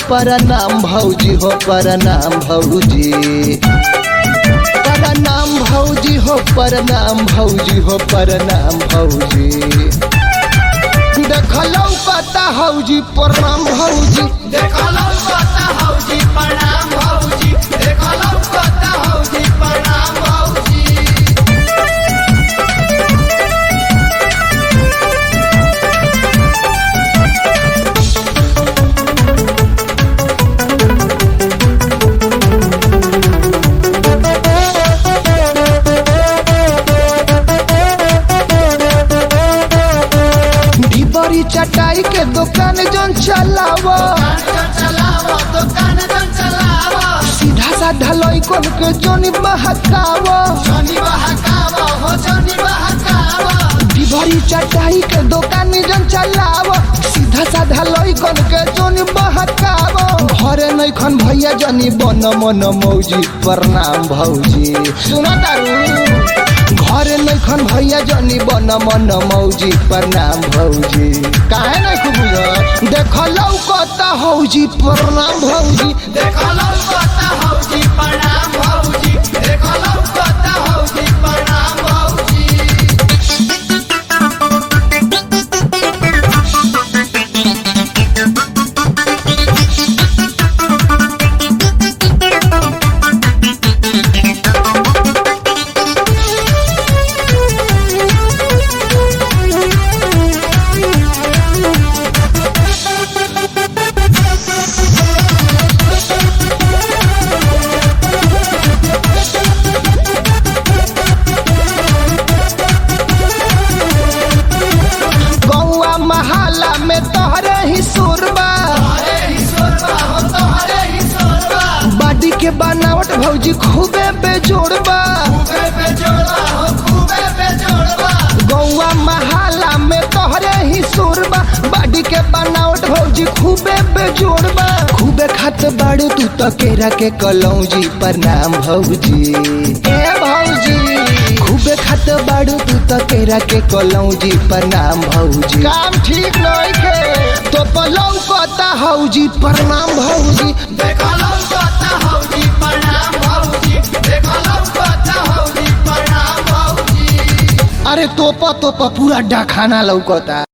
प्रणाम भौजी हो प्रणाम भौजी प्रणाम भौजी हो प्रणाम भौजी हो प्रणाम भौजी देखलौ पता हौजी प्रणाम भौजी देखलौ पता हौजी प्रणाम भौजी देखलौ पता हौजी प्रणाम भौजी ढिबरी चटाई के दुकान जन चलावा दुकान चलावा दुकान जन चलावा सीधा साधा लइकन के जन बहकावा जनी बहकावा हो जनी बहकावा ढिबरी चटाई के दुकान जन चलावा सीधा साधा लइकन के जन बहकावा घरे नइखन भैया जनी बन मन मौजी प्रणाम भौजी सुना तारू घरे नइखन भैया जनी बन मन मौजी प्रणाम भौजी काहे नहीं खूब बुझ देखलौ कता हौजी प्रणाम भौजी देखलौ पता हौजी प्रणाम भौजी देखलौ पता हौजी प्रणाम भौजी गौआ महाला में तोहरे ही सुरबा हरे ही सोरबा हो तो हरे ही सोरबा बाडी के बनावट भौजी खूबे बेजोड़बा खूबे बेजोड़बा हो खूबे बेजोड़बा गौआ महाला में तोहरे ही सुरबा बाडी के बनावट भौजी खूबे बेजोड़बा खूबे खात बाड़ू तू तो केरा के कलौजी प्रणाम भौजी ए भौजी खूबे खात बाड़ू तू तो केरा के कलौजी प्रणाम भौजी काम ठीक नहीं के तो पलौ कता हौजी प्रणाम भौजी देखलौ पता हौजी प्रणाम भौजी देखलौ पता हौजी प्रणाम भौजी अरे तोपा तोपा पूरा डाखाना लौकता